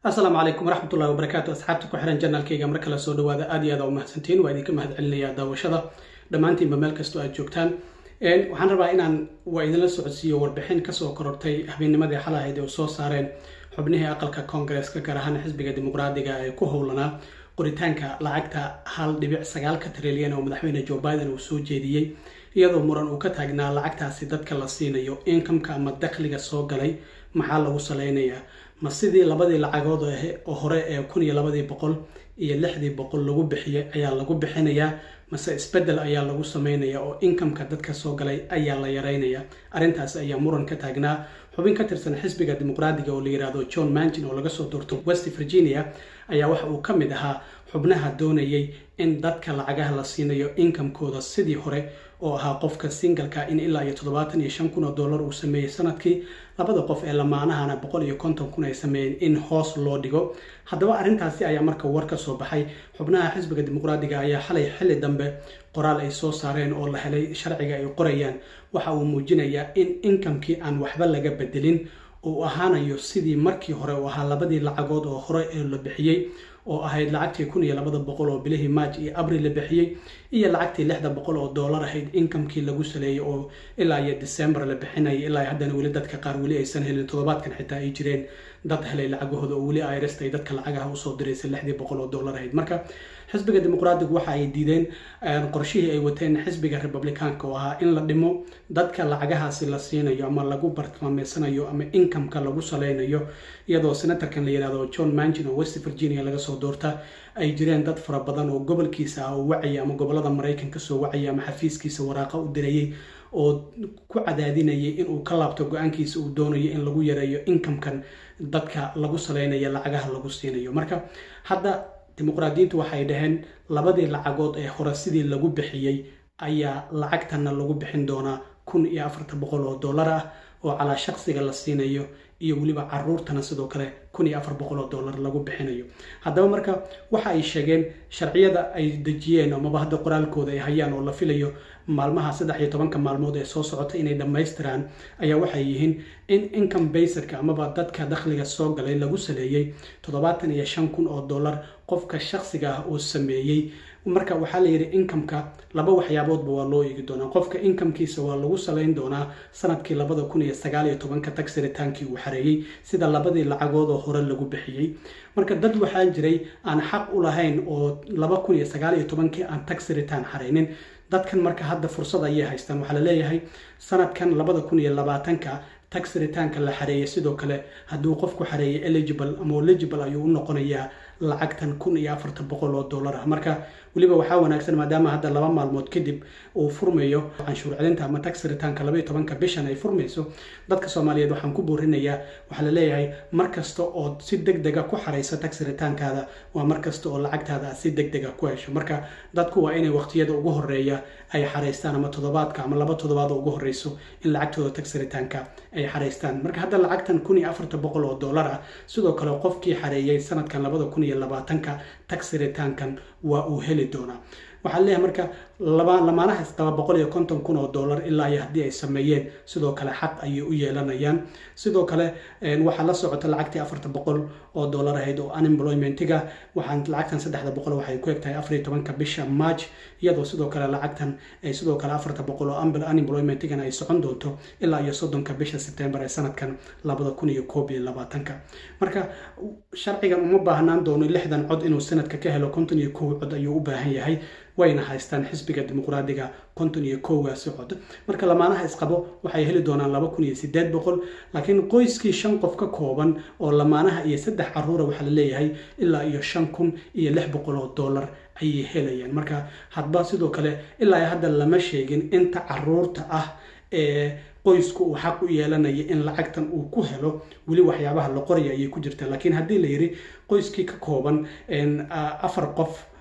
asalaamu calaykum waraxmatullahi wabarakaatu asxaabta ku xiran janaalkayga mar kale soo dhawaada aad iyo aad aa umahadsantiin waa idinka mahad celinayaa daawashada dhammaantiinba meel kastoo aad joogtaan waxaan rabaa inaan waa idinla socodsiiyo warbixin kasoo korortay habeennimadii xal ahayd ee u soo saareen xubnihii aqalka koongareeska gaar ahaan xisbiga dimuqraadiga ee ku howlanaa qoritaanka lacagta hal dhibic sagaalka trilyan oo madaxweyne joe biden uu soo jeediyey iyadoo muran uu ka taagnaa lacagtaasi dadka la siinayo inkamka ama dakhliga soo galay maxaa lagu saleynayaa ma sidii labadii lacagood oo hore ee kun iyo labadii boqol iyo lixdii boqol lagu bixiyey ayaa lagu bixinayaa mase isbedel ayaa lagu sameynaya oo inkamka dadka soo galay ayaa la yareynaya arrintaas ayaa muran ka taagnaa xubin ka tirsan xisbiga dimuqraadiga oo la yihahdo john mangin oo laga soo doorto west virginia ayaa waxa uu ka mid ahaa xubnaha doonayay in dadka lacagaha la siinayo inkamkooda sidii hore oo ahaa qofka singalka in ilaa iyo toddobaatan iyo shan kun oo dollar uu sameeyey sanadkii labada qof ee lamaanahana boqol iyo konton kun ay sameeyeen in hoos loo dhigo haddaba arrintaasi ayaa marka war ka soo baxay xubnaha xisbiga dimuqraadiga ayaa xalay xilli dambe qoraal ay soo saareen oo la helay sharciga ay qorayaan waxa uu muujinayaa in inkamkii aan waxba laga bedelin uu ahaanayo sidii markii hore uu ahaa labadii lacagood oo hore ee la bixiyey oo ahayd lacagtii kun iyo labada boqol oo bilihii maaj iyo abril la bixiyey iyo lacagtii lixda boqol oo dollar ahayd inkamkii lagu saleeyey oo ilaa iyo december la bixinayay ilaa haddana weli dadka qaar weli aysan helin toddobaadkan xitaa ay jireen dad helay lacagahooda oo weli irst ay dadka lacagaha usoo diraysa lixdii boqol oo dollar ahayd marka xisbiga dimuqraadigu waxa ay diideen qorshihii ay wateen xisbiga republicaanka oo ahaa in la dhimo dadka lacagahaasi la siinayo ama lagu bartilmaameysanayo ama inkamka lagu saleynayo iyadoo senatorkan la yihahdo john mangin oo west virginia laga soo doorta ay jireen dad fara badan oo gobolkiisa ah oo wacaya ama gobolada maraykan kasoo wacaya ama xafiiskiisa waraaqa u dirayay oo ku cadaadinayay inuu ka laabto go-aankiisa uu doonayo in lagu yareeyo inkamkan dadka lagu saleynayo lacagaha lagu siinayo marka hadda dimuqraadiyiintu waxay dhaheen labadii lacagood ee hore sidii lagu bixiyey ayaa lacagtana lagu bixin doonaa kun iyo afartan boqol oo dollar ah oo calaa shaqsiga la siinayo iyo weliba caruurtana sidoo kale kun iyo afar boqol oo dollar lagu bixinayo haddaba marka waxa ay sheegeen sharciyada ay dejiyeen amaba hadda qoraalkooda ay hayaan oo la filayo maalmaha saddex iyo tobanka maalmood ee soo socota inay dhammaystiraan ayaa waxay yihiin in income baserka amaba dadka dakhliga soo galay lagu saleeyey toddobaatan iyo shan kun oo dollar qofka shaqsiga ah uu sameeyey marka waxaa la yidhi inkamka laba waxyaaboodba waa loo eegi doonaa qofka inkamkiisa waa lagu salayn doonaa sanadkii labada kun iyo sagaal iyo tobanka tagsritaankii uu xareeyey sida labadii lacagood oo hore lagu bixiyey marka dad waxaa jiray aan xaq u lahayn oo laba kun iyo sagaal iyo tobankii aan tagsiritaan xareynin dadkan marka hadda fursad ayay haystaan waxaa la leeyahay sanadkan labada kun iyo labaatanka tax ritaanka la xareeyay sidoo kale hadduu qofku xareeyay eligible ama eligible ayuu u noqonayaa lacagtan kun iyo afartan boqol oo dollar ah marka weliba waxaa wanaagsan maadaama hadda laba maalmood kadib uu furmayo canshuur celinta ama tax ritaanka labaiyo tobanka bishan ay furmayso dadka soomaaliyeed waxaan ku boorinayaa waxaa la leeyahay mar kasta oo si deg dega ku xaraysa tax ritaankaada waa mar kasta oo lacagtaada aad si deg dega ku hesho marka dadku waa inay waqtiyada ugu horeeya ay xaraystaan ama toddobaadka ama laba toddobaad oo ugu horeyso in lacagtooda tax ritaanka ay xaraystaan marka hadda lacagtan kun iyo afartan boqol oo dollar ah sidoo kale qofkii xareeyay sanadkan labada kun iyo labaatanka tax ritaankan waa uu heli doonaa waxaa leeyahay marka lamaanaha isqaba boqol iyo konton kun oo dollar ilaa iyo haddii ay sameeyeen sidoo kale xaq ayay u yeelanayaan sidoo kale waxaa la socota lacagtii afartan boqol oo dollar ahayd oo unemploymentiga waxaan lacagtan saddexda boqol waxay ku egtahay afariyo tobanka bisha march iyadoo sidoo kale lacagtan sidoo kale afartan boqol oo unemploymentigan ay socon doonto ilaa iyo soddonka bisha sebtembar ee sanadkan labada kun iyo koob iyo labaatanka marka sharcigan uma baahnaan doono lixdan cod inuu sanadka ka helo konton iyo kow cod ayuu u baahan yahay wayna haystaan xisbiga dimuqraadiga konton iyo kowgaasi cod marka lamaanaha isqabo waxay heli doonaan laba kun iyo sideed boqol laakiin qoyskii shan qof ka kooban oo lamaanaha iyo saddex caruura waxaa la leeyahay ilaa iyo shan kun iyo lix boqol oo dollar ayay helayaan marka hadba sidoo kale ilaa hadda lama sheegin inta caruurta ah ee qoysku uu xaq u yeelanaya in lacagtan uu ku helo weli waxyaabaha la qoraya ayay ku jirtaa laakiin haddii la yidhi qoyskii ka kooban afar qof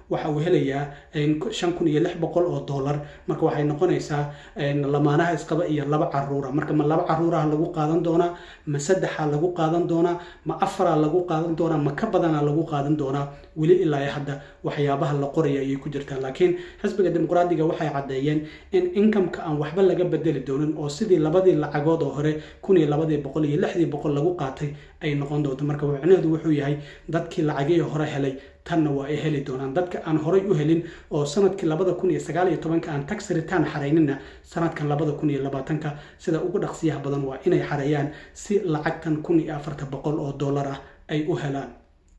waxa uu helayaa shan kun iyo lix boqol oo dollar marka waxay noqonaysaa lamaanaha isqaba iyo laba caruura marka ma laba caruuraha lagu qaadan doonaa ma saddexa lagu qaadan doonaa ma afara lagu qaadan doonaa ma ka badana lagu qaadan doonaa weli ilaa hadda waxyaabaha la qoraya ayay ku jirtaa laakiin xisbiga dimuqraadiga waxay caddeeyeen in inkamka aan waxba laga bedeli doonin oo sidii labadii lacagood oo hore kun iyo labadii boqol iyo lixdii boqol lagu qaatay ay noqon doonto marka micnaheedu wuxuu yahay dadkii lacagihii hore helay tanna waa ay heli doonaan dadka aan horay u helin oo sanadkii labada kun iyo sagaal iyo tobanka aan tax return xaraynina sanadkan labada kun iyo labaatanka sida ugu dhaqsiyaha badan waa inay xareeyaan si lacagtan kun iyo afarta boqol oo dollar ah ay u helaan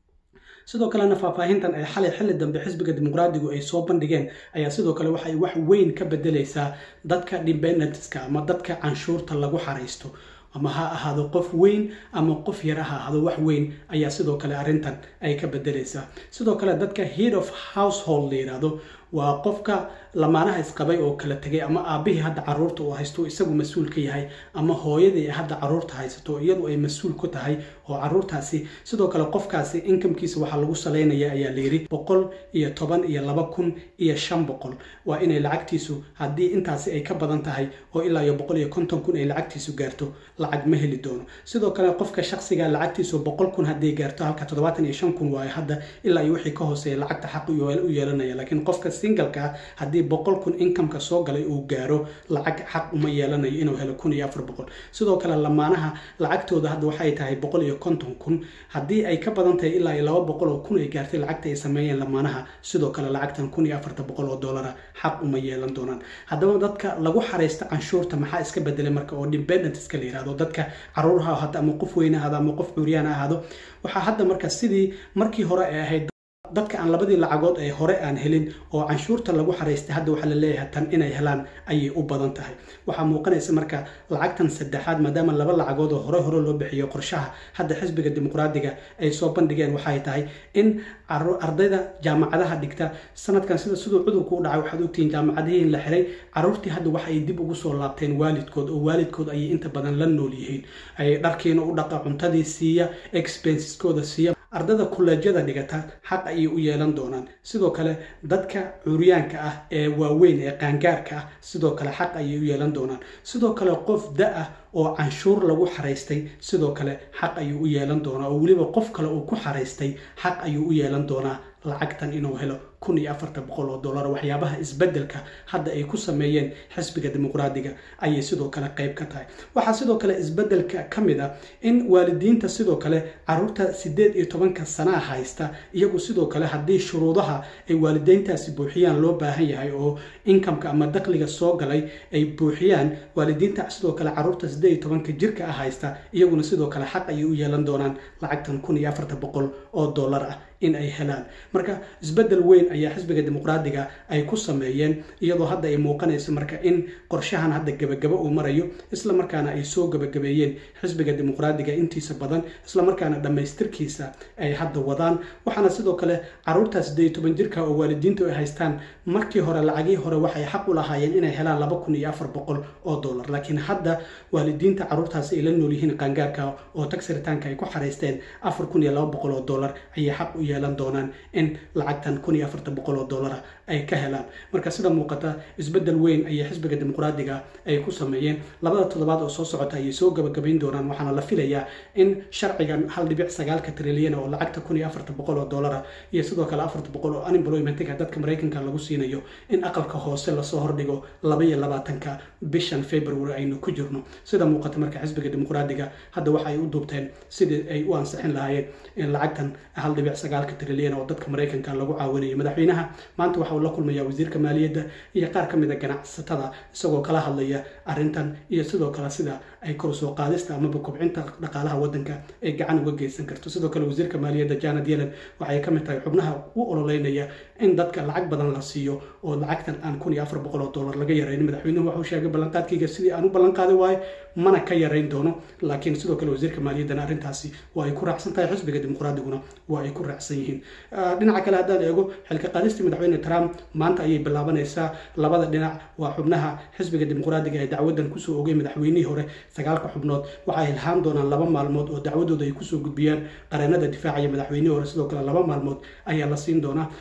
sidoo kalena faahfaahintan ay xalay xilli dambe xisbiga dimuqraadigu ay soo bandhigeen ayaa sidoo kale waxay wax weyn ka bedelaysaa dadka dependentska ama dadka canshuurta lagu xaraysto ama ha ahaado qof weyn ama qof yar ha ahaado wax weyn ayaa sidoo kale arrintan ay ka bedelaysaa sidoo kale dadka head of household la yidhaahdo waa qofka lamaanaha isqabay oo kala tegay ama aabihii hadda caruurta uu haysto isagu mas-uul ka yahay ama hooyadii hadda caruurta haysato iyadu ay mas-uul ku tahay oo caruurtaasi sidoo kale qofkaasi inkamkiisa waxaa lagu salaynaya ayaa layidhi boqol iyo toban iyo laba kun iyo shan boqol waa inay lacagtiisu haddii intaasi ay ka badan tahay oo ilaa iyo boqol iyo konton kun ay lacagtiisu gaarto lacag ma heli doono sidoo kale qofka shaksiga lacagtiisu boqol kun hadday gaarto halka toddobaatan iyo shan kun waayo hadda ilaa iyo wixii ka hooseeya lacagta xaq u yeelanaya laakiin qofka singalka haddii boqol kun inkamka soo galay uu gaaro lacag xaq uma yeelanayo inuu helo kun iyo afar boqol sidoo kale lamaanaha lacagtooda hadda waxay tahay boqol iyo konton kun haddii ay ka badan tahay ilaa iyo laba boqol oo kun ay gaartay lacagta ay sameeyeen lamaanaha sidoo kale lacagtan kun iyo afarta boqol oo dollara xaq uma yeelan doonaan haddaba dadka lagu xaraysta canshuurta maxaa iska bedelay marka oo dependent iska la yihahdo dadka caruur ha ahaado ama qof weyne ahaado ama qof cuuriyaan ha ahaado waxaa hadda marka sidii markii hore ay ahayd dadka aan labadii lacagood ee hore aan helin oo canshuurta lagu xaraystay hadda waxaa la leeyahay tan inay helaan ayay u badan tahay waxaa muuqanaysa marka lacagtan saddexaad maadaama laba lacagood oo hore hore loo bixiyo qorshaha hadda xisbiga dimuqraadiga ay soo bandhigeen waxay tahay in ardayda jaamacadaha dhigta sanadkan sida siduu cudurku u dhacay waxaad ogtihiin jaamacadihii in la xiray caruurtii hadda waxa ay dib ugu soo laabteen waalidkood oo waalidkood ayay inta badan la nool yihiin ay dharkiina u dhaqa cuntadii siiya expenseskooda siiya ardada kuleejyada dhigata xaq ayay u yeelan doonaan sidoo kale dadka curyaanka ah ee waaweyn ee qaangaarka ah sidoo kale xaq ayay u yeelan doonaan sidoo kale qof da-ah oo canshuur lagu xaraystay sidoo kale xaq ayuu u yeelan doonaa oo weliba qof kale uu ku xaraystay xaq ayuu u yeelan doonaa lacagtan inuu helo kun iyo afarta boqol oo dollar waxyaabaha isbedelka hadda ay ku sameeyeen xisbiga dimuqraadiga ayay sidoo kale qayb ka tahay waxaa sidoo kale isbedelka ka mid ah in waalidiinta sidoo kale caruurta sideed iyo tobanka sanaa haysta iyagu sidoo kale haddii shuruudaha ay waalideyntaasi buuxiyaan loo baahan yahay oo inkamka ama dakliga soo galay ay buuxiyaan waalidiinta sidoo kale caruurta sideed iyo tobanka jirka ah haysta iyaguna sidoo kale xaq ayay u yeelan doonaan lacagtan kun iyo afarta boqol oo dollar ah in ay helaan marka isbedel weyn ayaa xisbiga dimuqraadiga ay ku sameeyeen iyadoo hadda ay muuqanayso marka in qorshahan hadda gebagabo uu marayo isla markaana ay soo gebagabeeyeen xisbiga dimuqraadiga intiisa badan isla markaana dhammaystirkiisa ay hadda wadaan waxaana sidoo kale caruurta sideed iyo toban jirka oo waalidiintu ay haystaan markii hore lacagii hore waxay xaq u lahaayeen inay helaan laba kun iyo afar boqol oo dollar laakiin hadda waalidiinta caruurtaasi ay la nool yihiin qaangaarka oo tagsiritaanka ay ku xaraysteen afar kun iyo laba boqol oo dollar ayay xaq u yeelan doonaan in lacagtan kun iyo afarta boqol oo dollara ay ka helaan marka sida muuqata isbedel weyn ayay xisbiga dimuqraadiga ay ku sameeyeen labada toddobaad oo soo socota ayay soo gabagabayn doonaan waxaana la filayaa in sharcigan hal dhibic sagaalka trilyan oo lacagta kun iyo afarta boqol oo dollara iyo sidoo kale afarta boqol oo unemploymentiga dadka maraykanka lagu siinayo in aqalka hoose lasoo hordhigo laba iyo labaatanka bishan february aynu ku jirno sida muuqata marka xisbiga dimuqraadiga hadda waxa ay u duubteen sidii ay u ansixin lahaayeen in lacagtan hal dhibic sagaalka trilyan oo dadka maraykanka lagu caawinayo madaxweynaha maanta waxa uu la kulmaya wasiirka maaliyadda iyo qaar ka mid a ganacsatada isagoo kala hadlaya arrintan iyo sidoo kale sida ay kor soo qaadista amaba kobcinta dhaqaalaha waddanka ay gacan uga geysan karto sidoo kale wasiirka maaliyadda janet yellen waxay ka mid tahay xubnaha u ololeynaya in dadka lacag badan la siiyo oo lacagtan aan kun iyo afar boqol oo dollar laga yarayn madaxweynuhu waxuu sheegay ballanqaadkayga sidii aan u ballanqaadi waayo mana ka yarayn doono laakiin sidoo kale wasiirka maaliyaddana arrintaasi waa ay ku raacsan tahay xisbiga dimuqraadiguna waa ay ku raacsan yihiin dhinaca kale haddaan eego xilka qaadistii madaxweyne trump maanta ayay bilaabanaysaa labada dhinac waa xubnaha xisbiga dimuqraadiga ee dacwadan kusoo ogay madaxweynihii hore sagaalka xubnood waxay ilhaan doonaan laba maalmood oo dacwadooda ay kusoo gudbiyaan qareenada difaacaya madaxweynihii hore sidoo kale laba maalmood ayaa la siin doonaa waxaa laga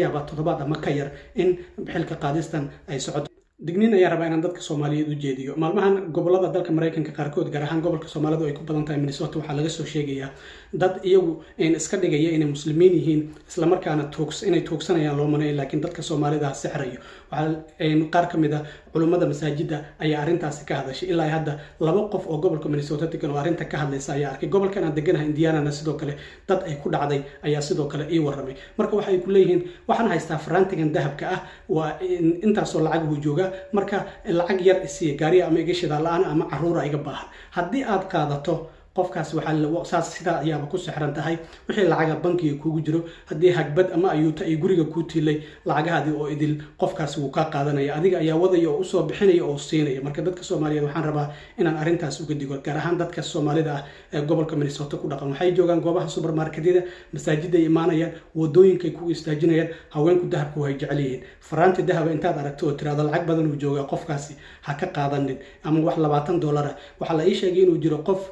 yaabaa toddobaad ama ka yar in xilka qaadistan ay socoto digniin ayaan rabaa inaan dadka soomaaliyeed u jeediyo maalmahan gobolada dalka maraykanka qaarkood gaar ahaan gobolka soomaalidu ay ku badan tahay minnesota waxaa laga soo sheegayaa dad iyagu iska dhigaya inay muslimiin yihiin islamarkaana inay tuugsanayaan loo manayo laakiin dadka soomaalida sixrayo qaar ka mid a culummada masaajida ayaa arrintaasi ka hadashay ilaa hadda laba qof oo gobolka minnesota degan oo arrinta ka hadlaysa ayaa arkay gobolkan aan deganahay indianana sidoo kale dad ay ku dhacday ayaa sidoo kale ii warramay marka waxay ku leeyihiin waxaan haystaa farantigan dahabka ah waa intaasoo lacag buu joogaa marka lacag yar isiiya gaariya ama iga shidaa la-aan ama caruura iga baahan haddii aad qaadato qofkaas waxaa saas sidaa ayaaba ku sixran tahay wixii lacaga bankiga kuugu jiro haddii hagbad ama ayuuta ay guriga kuu tiilay lacagahaadii oo idil qofkaasi wuu kaa qaadanaya adiga ayaa wadaya oo usoo bixinaya oo siinaya marka dadka soomaaliyeed waxaan rabaa inaan arrintaas uga digo gaar ahaan dadka soomaalida ah ee gobolka minnesota ku dhaqan waxay joogaan goobaha subermarketyada masaajiday imaanayaan wadooyinkay ku istaajinayaan haweenku dahabka way jecel yihiin faraanti dahaba intaad aragto oo tiraado lacag badan uu joogaa qofkaasi ha ka qaadanin ama wax labaatan dollar ah waxaa la ii sheegay inuu jiro qof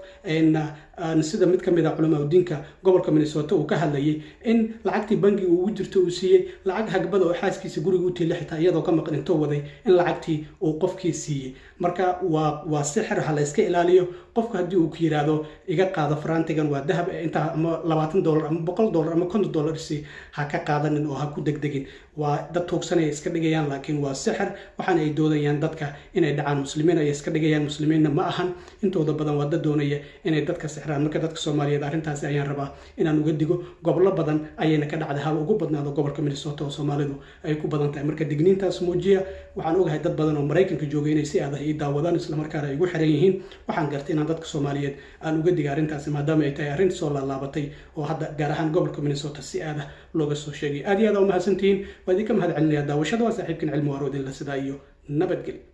sida mid ka mid a culamaa udiinka gobolka minnesota uu ka hadlayay in lacagtii bangiga ugu jirto uu siiyey lacag hagbada oo xaaskiisa guriga u tiila xitaa iyadoo ka maqan intoo waday in lacagtii uu qofkii siiyey marka waa waa sixir ha la yska ilaaliyo qofku haddii uu ku yidhaahdo iga qaado farantigan waa dahab intaa ama labaatan dollar ama boqol dollar ama konton dollar si ha ka qaadanin oo ha ku degdegin waa dad tuugsanaya iska dhigayaan laakiin waa sixir waxaana ay doodayaan dadka inay dhacaan muslimiin ay iska dhigayaan muslimiinna ma ahan intooda badan waa dad doonaya inay dadka sixraan marka dadka soomaaliyeed arrintaasi ayaan rabaa inaan uga digo gobollo badan ayayna ka dhacday hal ugu badnaado gobolka minnesota oo soomaalidu ay ku badan tahay marka digniintaas muujiya waxaan ogahay dad badan oo maraykanka joogay inay si adah ii daawadaan islamarkaana ay ugu xiran yihiin waxaan gartay inaan dadka soomaaliyeed aan uga diga arrintaasi maadaama ay tahay arrin soo laalaabatay oo hadda gaar ahaan gobolka minnesota si aadah looga soo sheegay aad iyo aad aa umahadsantihiin waa idinka mahad celinaya daawashada waa saaxiibkan cilmi waaroodinla sidaa iyo nabadgeli